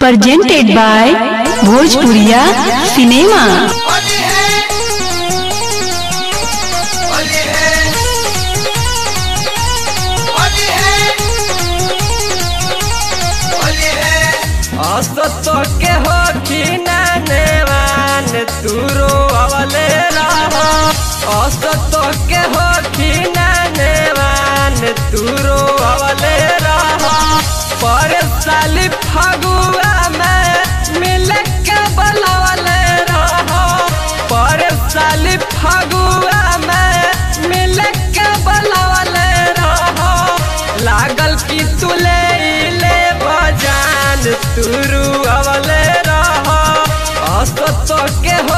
presented by Bhojpuriya Cinema. Holi है होली है होली है होली है असतो के हो नेवान तुरो अवले रहा असतो के हो नेवान तुरो अवले रहा पर साली फगुआ में मिल के बलवले रहा पर साली फगुआ में मिल के बलवले रहा लागल की तुले ले बजान तुरु अवले रहा असतो के हो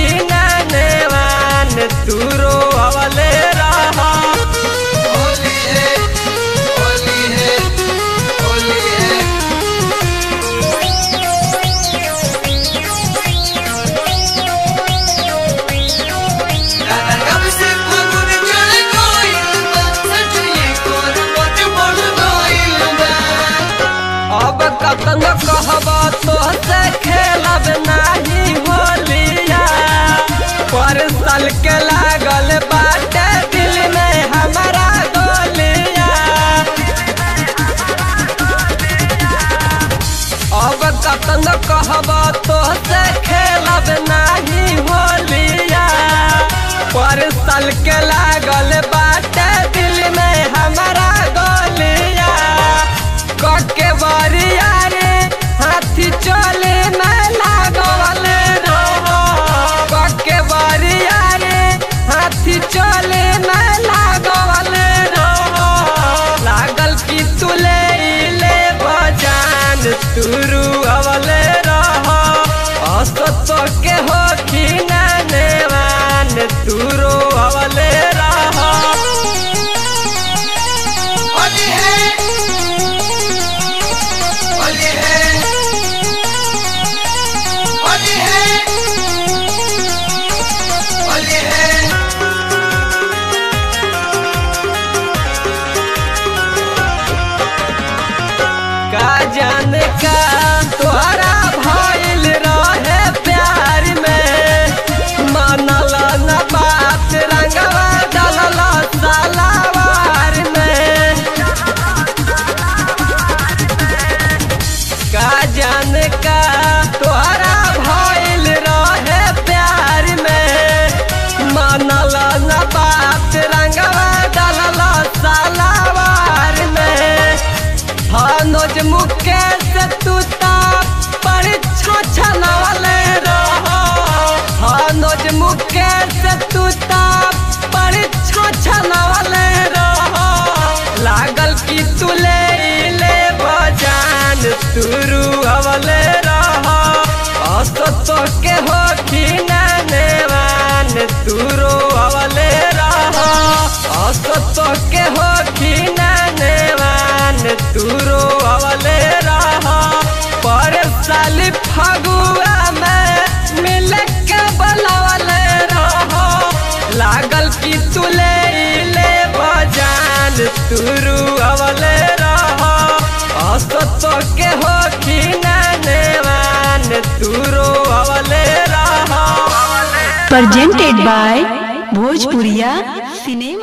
नेवान तुरो अवले रहा होली है होली है होली है कब से फगुन चढ़ गइल बा सचुए कोन मोट मोट गइल बा अब कतन कहब तो से खेलब नाही होलिया पर साल के लागल बाटे दिल में हमारा गोलिया अब कतन कहब तो से खेलब नाही होलिया पर साल के लागल बाटे दिल में हमारा गोलिया कके बरिया रे हाथी चले में लागल रहो कके बरिया रे हाथी चले में लागल रहो लागल की तुले ले बजान तुरु अवले रहो असतो के हो नेवान तुरो अवले रहो होली है होली है होली है होली है का जाने का तोहरा भइल रहे प्यार में मानल न बात रंगवा डलल सालावार में का जाने का तोहरा भइल रहे प्यार में मानल न बात रंगवा डलल सालावार में हनोज मुकेश तू ता परीक्षा छनवले रह हनोज मुकेश तू ता परीक्षा छनवले रह लागल की तुले ले बजान तुरु अवले रह असतो के हो नेवान तुरो अवले रह असतो के हो नेवान तुरो अवले रह पर साली फगुआ में मिल के बलवले रह लागल की तुले ले बजान तुरु अवले रह असतो के हो नेवान तुरो अवले रह Presented by Bhojpuriya Cinema.